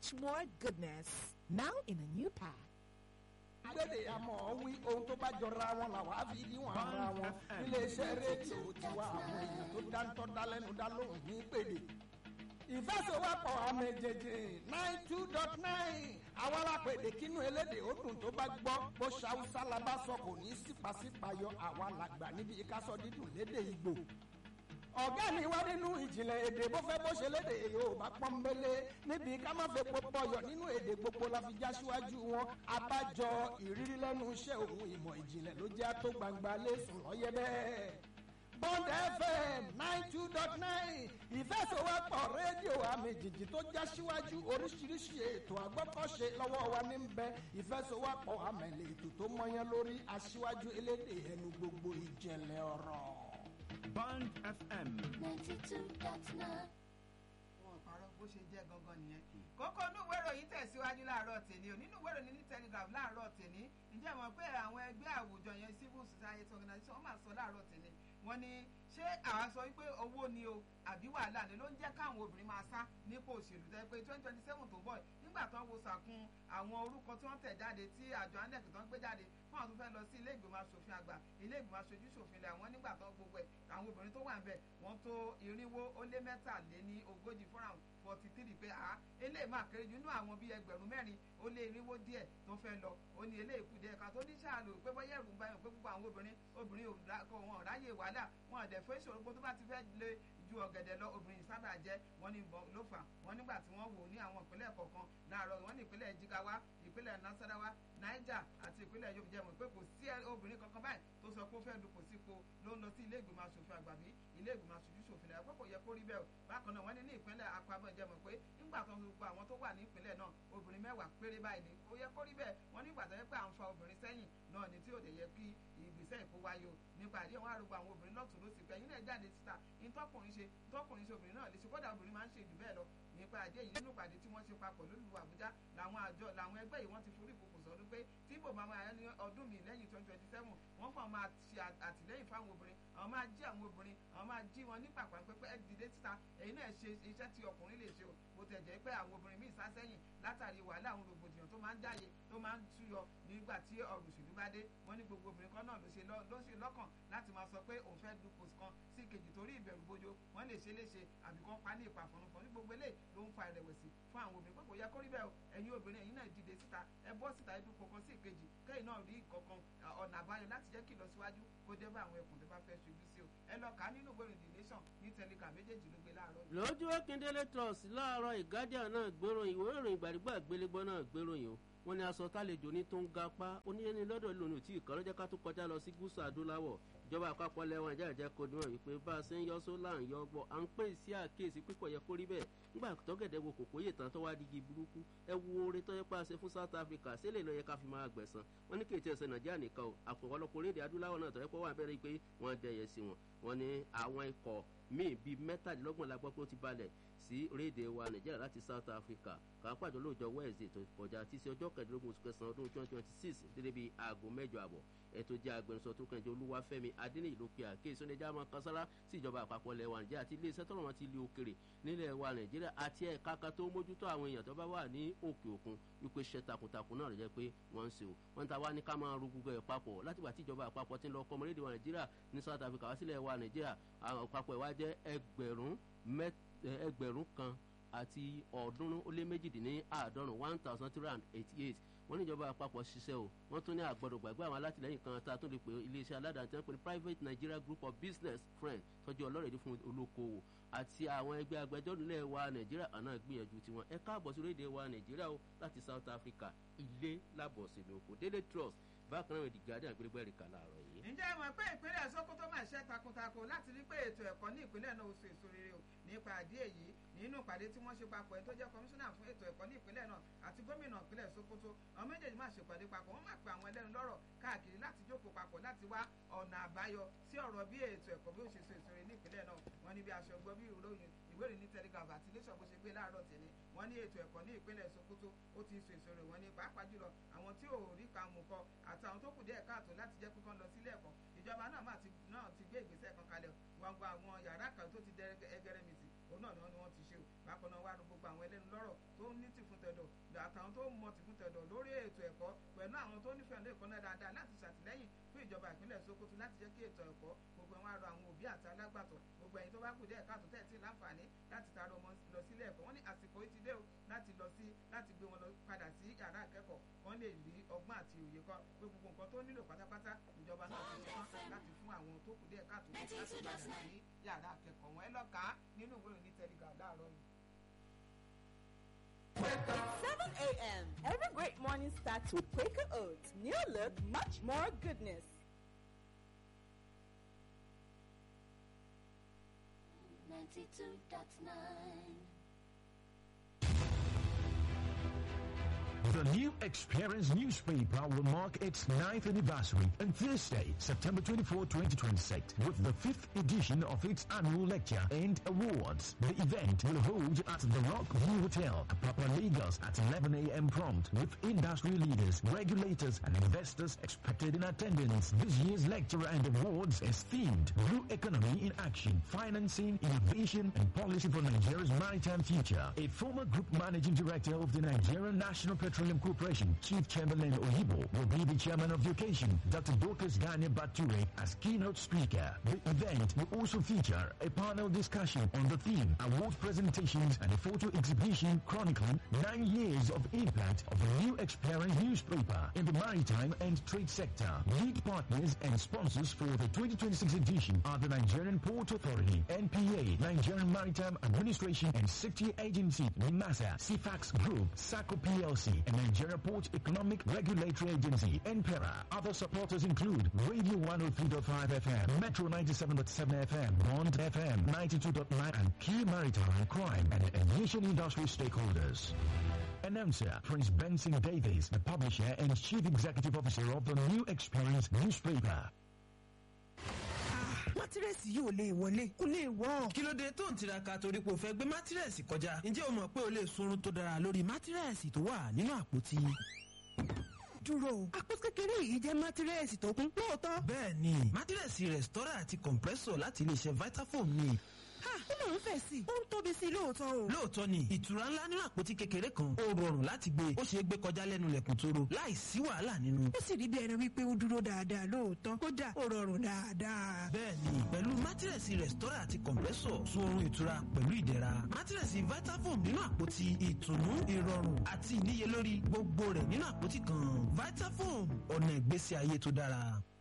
much more goodness. Now in a new pack. gbèdè àmọ́ wí ohun tó bá jọra wọn làwọn á fi níwọ̀n ara wọn iléeṣẹ́ rédíò tiwa àwọn èèyàn tó dáńtọ́ dálẹ́nu dá lóhùn ní pèdè ìfẹsẹ̀wọ́pọ̀ àmì jẹjẹ nine two dot nine àwọn alápèdè kínú elédè ó dùn tó bá gbọ́ bó ṣàwùsá la bá sọ kò ní í sípàsípàyọ àwa làgbà níbi ìkásọ dídùn lédè ìgbò ọ̀gá mi wá nínú ìjìnlẹ̀ èdè bó fẹ́ bó ṣe lédè yorùbá pọ́nbélé níbi ká má fẹ́ pọpọyọ nínú èdè gbogbo la fi já síwájú wọn abájọ ìrírí lẹ́nu iṣẹ́ òun ìmọ̀ ìjìnlẹ̀ ló jẹ́ tó gbangba lẹ́sùn lọ́yẹ́ bẹ́ẹ̀. bond fm nine two dot nine ìfẹsọ̀wọ́pọ̀ rédíò àmì jìjì tó já síwájú oríṣiríṣi ètò àgbọ́kọ̀ṣe lọ́wọ́ wa ní bẹ ìfẹsọ̀wọ́pọ̀ àmẹ̀lẹ̀ ètò tó mọyán lórí aṣíwájú elédè ẹnu gbogbo ìjẹ̀lẹ̀ ọ̀rọ̀. Bond FM. ninety two dot nine. wọn parọ́ bó ṣe jẹ́ gangan nìyẹn. kókó inú ìwé ìròyìn tẹ̀síwájú láàárọ̀ tèmi ò nínú ìwé ìròyìn ní telegraph láàárọ̀ tèmi ǹjẹ́ mọ̀ pé àwọn ẹgbẹ́ àwùjọ yẹn civil society organization wọ́n máa sọ láàárọ̀ tèmi wọ́n ní ṣé àwa sọ wípé owó ni o àbí wàhálà ni ló ń jẹ́ káwọn obìnrin máa sá nípò òṣèlú tẹ́ pé twenty twenty seven tó bọ̀ nígbà tó ń wo sàkún àwọn orúkọ tí wọ́n tẹ̀ jáde tí àjọ anec tó ń gbé jáde fún àwọn tó fẹ́ lọ sí ilé ìgbìmọ̀ asòfin àgbà ilé ìgbìmọ̀ aṣojú ṣòfin ilẹ̀ àwọn nígbà tó gbogbo ẹ̀ àwọn obìnrin tó wà ń bẹ̀ wọ́n tó irinwó ó lé mẹ́tàléní ogójì fúnra forty three pé a eléyìí máa kéré jù nínú àwọn bíi ẹgbẹ̀rún mẹ́rin ó lé irinwó díẹ̀ tó fẹ́ lọ ó ní eléyìí kù díẹ̀ ká tó ní sáà lò pé bọ́yá ẹ̀rù ń báyọ̀ pé gbogbo àwọn obìnrin obìnrin ò ráyè wàhálà wọn ò dẹ̀ fẹ́ ìṣòro gbogbo tó bá ti fẹ́ lé ju ọ̀gẹ̀dẹ̀ lọ obìnrin sábà jẹ́ wọ́n ní ló fà wọ́n nígbà tí wọ́n wò ní àwọn ìpínlẹ̀ kọ̀ọ̀kan láàárọ̀ wọ́n ní ìpínlẹ̀ jigawa ìpínlẹ̀ nasarawa niger àti ìpínlẹ̀ yóò jẹ́ mọ̀ pé kò sí obìnrin kankan báyìí tó sọ pé ó fẹ́ dupò sípò ló ń lọ sí ilé ìgbìmọ̀ asòfin àgbà bí ilé ìgbìmọ̀ aṣojú ṣòfin lẹ́yìn pé kò yẹ kó rí bẹ́ẹ̀ o bákan náà wọ́n ní ní ìpínlẹ̀ akwamọ̀ jẹ́ mọ̀ pé nígbà tó ń gbogbo àwọn tó wà ní ìpínlẹ̀ náà obìnrin mẹ́wàá péré báyìí ni ó yẹ kó rí bẹ́ẹ̀ wọ́n nígbà tó yẹ pé à ń fa obìnrin sẹ́yìn náà ni tí ò lè yẹ kí ìgbésẹ̀ ìkó wáyé o nípa àdé wọn àrùgbọ àwọn obìnrin lọ́tún ló sì pẹ́ yín náà jáde síta ìtọ́kùnrin ṣe tọ́kùnrin ṣe obìnrin náà lè ṣe kódà obìnrin máa ń ṣe jù bẹ́ẹ̀ lọ nípa àdé yìí nínú ìpàdé tí wọ́n ṣe papọ̀ lólùwà àbújá làwọn àjọ làwọn ẹgbẹ́ yìí wọ́n ti forí ìkòkò sọdún pé tí ibò máa máa ní ọdún mi lẹ́yìn twenty twenty seven wọ́n kàn máa ṣe àtìlẹ́yìn fáwọn obìnrin àwọn máa jí àwọn obìnrin àwọn máa jí wọn ní pàpà pé ẹ dìde síta èyí náà ṣe iṣẹ́ tí ọkùnrin lè ṣe o bó tẹ̀ jẹ́ pé àwọn obìnrin míì sá sẹ́yìn látàrí wàhálà àwọn rògbòdìyàn tó máa ń jáde tó máa ń túyọ nígbà tí ọ̀rọ̀ òṣèlú bá dé wọ́n ní gbogbo obìnrin kan náà ló ṣe ló ṣe lọ́kàn láti máa sọ pé òun fẹ́ dupò kan sí kejì torí ìbẹ̀rù bojo wọ́n lè ṣe léṣe àbí kan pa ní ìpàfọ̀nùfọ̀n ní gbogbo eléyìí ló ń fa ìrẹ̀wẹ̀sì fún àwọn obìnrin pé kò yẹ kó rí bẹ́ẹ̀ o ẹ̀yin obìnrin ẹ̀yin náà dìde síta ẹ bọ́ síta ìdúpọ̀ kan sí ìkejì kẹ́yìn náà rí kankan ọ̀nà àbáyọ láti jẹ́ kí ìlọsíwájú kó dé bá àwọn ẹkùn tó bá fẹ́ ṣojú sí o ẹ lọ kà á nínú ìwé ìròyìn nation ní telegram méjèèjì ló gbé láàárọ̀ yìí. lójú akíndélé trust láàárọ̀ ìgádìá náà gbéròyìn ìwé ìròyìn ìgbàdígbà gbélégbọ́ náà gbéròyìn o wọ́n ní aṣọ tálejò ní tó ń ga pa oníyẹni lọ́dọ̀ lónìí tí ìkànnì jẹ́ ká tó kọjá lọ sí gúúsù adúláwọ̀ ìjọba àpapọ̀ lẹ́wọ̀n ìjà ìjẹ́ kó níwọ̀n wípé bá a ṣe ń yọ sólà ń yọ gbọ́ à ń pè sí àkíyèsí pípọ̀ yẹ kó rí bẹ́ẹ̀ nígbà tọ́gẹ̀dẹ̀ wo kòkó yè tán tó wá digi burúkú ẹ wo oore tó yẹ pa ṣe fún south africa sílẹ̀ lọ yẹ ká fi máa gbẹ̀san wọ́n ní kéèké ẹsẹ̀ nàìjíríà nìkan o àpòwọ́lọpọ̀ orílẹ̀-èdè adúláwọ̀ náà tó yẹ pé wọ́n abẹ́rẹ́ pé wọ́n dẹyẹ sí wọn wọ́n ní àwọn ikọ̀ míì bíi mẹ́tàdínlọ́gbọ̀n la gbọ́ pé ó ti balẹ̀ sí orílẹ̀-èdè wa nàìjíríà láti south africa kàápàdé lóòjọ́ wednesday tó kọjá tí sí ọjọ́ kẹẹ̀ẹ́dógún oṣù kẹsàn-án ọdún twenty twenty six dédé bíi aago mẹ́jọ àbọ̀ ètò jẹ́ agbẹnusọ tó kẹ́ńjẹ́ olúwàfẹ́mi adéníyì ló pe àkéésí oníjà máa kan sára sí ìjọba àpapọ̀ ilẹ̀ wa nàìjíríà àti iléeṣẹ́ tọ́lọ́ wọn ti lé òkèrè nílẹ̀ wa nàìjíríà àti ẹ̀ka kan tó mójútó àwọn èèyàn tó bá wà ní òkè òkun wípé iṣẹ́ takuntakun náà rẹ̀ jẹ́ pé wọ́n ń ṣe o wọ́n ta wá ní ká máa ru gbogbo ẹ̀ papọ̀ látìgbà tí ìjọba àpapọ̀ ti ń lọ ọkọ̀ ọmọlédè wa nàìjíríà ní south africa wá sílẹ̀ wa nàìjíríà àwọn àpapọ̀ ìwá jẹ́ ẹgbẹ̀rún ẹgbẹ̀rún kan àti ọ̀ọ́dúnrún ó lé méjìdínláàádọ́rùn one thousand three hundred eighty eight wọ́n ní ìjọba àpapọ̀ ṣiṣẹ́ o wọ́n tún ní àgbọ̀dọ̀ gbàgbé àwọn alátìlẹ́yìn kan tá a tún lè pè iléeṣẹ́ aládàáni tí wọ́n pè ní private nigeria group of business friends tọ́jú ọlọ́rẹ̀dí fún olókoòwò àti àwọn ẹgbẹ́ agbẹjọ́rò ilẹ̀ wa nàìjíríà àná gbìyànjú tiwọn ẹ káàbọ̀ sí orílẹ̀-èdè wa nàìjíríà o láti south africa ilé lábọ̀ sínú oko daily trust bákan náà ìdìgbàdì àgbélébọ̀ ẹ̀ríkà láàárọ̀ yìí. ǹjẹ́ ẹ mọ̀ pé ìpínlẹ̀ sokoto máa ṣe takuntakun láti rí pé ètò ẹ̀kọ́ ní ìpínlẹ̀ náà oṣù èso rere o nípa àdí èyí nínú ìpàdé tí wọ́n ṣe papọ̀ ẹ̀ tó jẹ́ kọmíṣánná fún ètò ẹ̀kọ́ ní ìpínlẹ̀ náà àti gómìnà ìpínlẹ̀ sokoto àwọn méjèèjì máa ṣèpàdé papọ̀ wọ́n máa pe àwọn ẹlẹ́nu lọ́rọ̀ káàkiri láti jókòó papọ̀ láti wá ọ̀nà àbáyọ sí ọ̀rọ̀ bí ètò ẹ̀kọ́ bí ó ṣe so èso rere ní ìpínlẹ̀ náà wọ́n ní bí aṣọ gbọ́ bí ìròyìn ìwé ìròyìn telegraph àti iléeṣọ́ bó ṣe gbé láàárọ̀ tẹ̀lé wọ́n ní ètò ẹ̀kọ́ ní ìpínlẹ̀ sokoto ó ti so èso rẹ̀ wọ́n ní pàápàá jùlọ àwọn tí ò rí kan mú kọ àtàwọn tó kù díẹ̀ káàtó láti jẹ́ kíkan lọ sílé ẹ̀kọ́ ìjọba náà máa ti náà ti gbé ìgbésẹ̀ kan kalẹ̀ wọn gba àwọn yàrá kan tó ti dẹ ẹgẹrẹmìtì òun náà ni wọ́n ni wọ́n ti ṣe o bákan náà wá gbogbo àwọn ẹlẹ́nu lọ́rọ̀ tó ní tìfún tẹ̀dọ̀ àtàwọn tó mọ tìfún tẹ̀dọ̀ lórí ètò ẹ̀kọ́ pẹ̀lú àwọn tó nífẹ̀ẹ́ lẹ́ẹ̀kọ́ náà dáadáa láti ṣàtìlẹ́yìn fún ìjọba ìpínlẹ̀ Sokoto láti jẹ́ kí ètò ẹ̀kọ́ gbogbo wọn arọ àwọn òbí àti alágbàtọ́ gbogbo ẹ̀yin tó bá kù díẹ̀ káàtó tẹ̀ tí láǹfààní láti taara ọmọ lọ sílé ẹ̀kọ́ wọ́n ní àsìkò yìí ti dé o láti lọ sí láti gbé wọn lọ padà sí yàrá akẹ́kọ̀ọ́ wọ́n lè rí ọgbọ́n àti òye kan pé gbogbo nǹkan tó nílò pátápátá ìjọba náà ti ṣe tán láti fún àwọn tó kù díẹ̀ káàtó láti padà sí yàrá akẹ́kọ̀ọ́ wọn ẹ lọ kà á nínú ìwé ìròyìn Telegraph láàárọ̀ yìí. 7 a.m. Every great morning starts with Quaker Oats. New look, much more goodness. Ninety-two dot nine. The new Experience newspaper will mark its ninth anniversary on Thursday, September 24, 2026, with the fifth edition of its annual lecture and awards. The event will hold at the Rock View Hotel, Papa Lagos at 11 a.m. prompt, with industry leaders, regulators, and investors expected in attendance. This year's lecture and awards is themed Blue Economy in Action, Financing, Innovation, and Policy for Nigeria's Maritime Future. A former group managing director of the Nigerian National Petroleum Corporation, Chief Chamberlain Oyibo, will be the chairman of the occasion. Dr. Dorcas Daniel Bature as keynote speaker. The event will also feature a panel discussion on the theme, award presentations, and a photo exhibition chronicling nine years of impact of the new Experience newspaper in the maritime and trade sector. Lead partners and sponsors for the 2026 edition are the Nigerian Port Authority, NPA, Nigerian Maritime Administration and Safety Agency, NIMASA, CFAX Group, SACO PLC, and Nigeria Port Economic Regulatory Agency, NPERA. Other supporters include Radio 103.5 FM, Metro 97.7 FM, Bond FM 92.9, and Key Maritime Crime and Aviation Industry stakeholders. Announcer Prince Benson Davies, the publisher and chief executive officer of the New Experience newspaper. mátírẹ́sì yìí ò lè wọlé kò lè wọ́. kí ló dé tó ń tiraka torí pé o fẹ́ gbé mátírẹ́sì kọjá ǹjẹ́ o mọ̀ pé o lè sunrun tó dára lórí mátírẹ́sì tó wà nínú àpótí. dúró àpò kékeré yìí jẹ́ mátírẹ́sì tó kún lóòótọ́. bẹ́ẹ̀ ni mátírẹ́sì rẹ̀stọ́rà àti compressor láti iléeṣẹ́ vitafoam ni. ha ó máa ń fẹ̀ sí i ó ń tóbi sí i lóòótọ́ o. lóòótọ́ ni ìtura ńlá nínú àpótí kékeré kan ó rọrùn láti gbé ó ṣeé gbé kọjá lẹ́nu lẹ̀kùn tóró láì sí wàhálà nínú. ó sì rí bí ẹni wípé ó dúró dáadáa lóòótọ́ kódà ó rọrùn dáadáa. bẹ́ẹ̀ni pẹ̀lú mátírẹ̀sì rẹ̀stọ́rà àti compressor sun oorun ìtura pẹ̀lú ìdẹ̀ra mátírẹ̀sì vitafoam nínú àpótí ìtùnú ìrọ̀rùn àti ìníyelórí gbogbo rẹ̀ nínú àpótí kan vitafoam ọ̀nà ìgbésí ayé tó dára.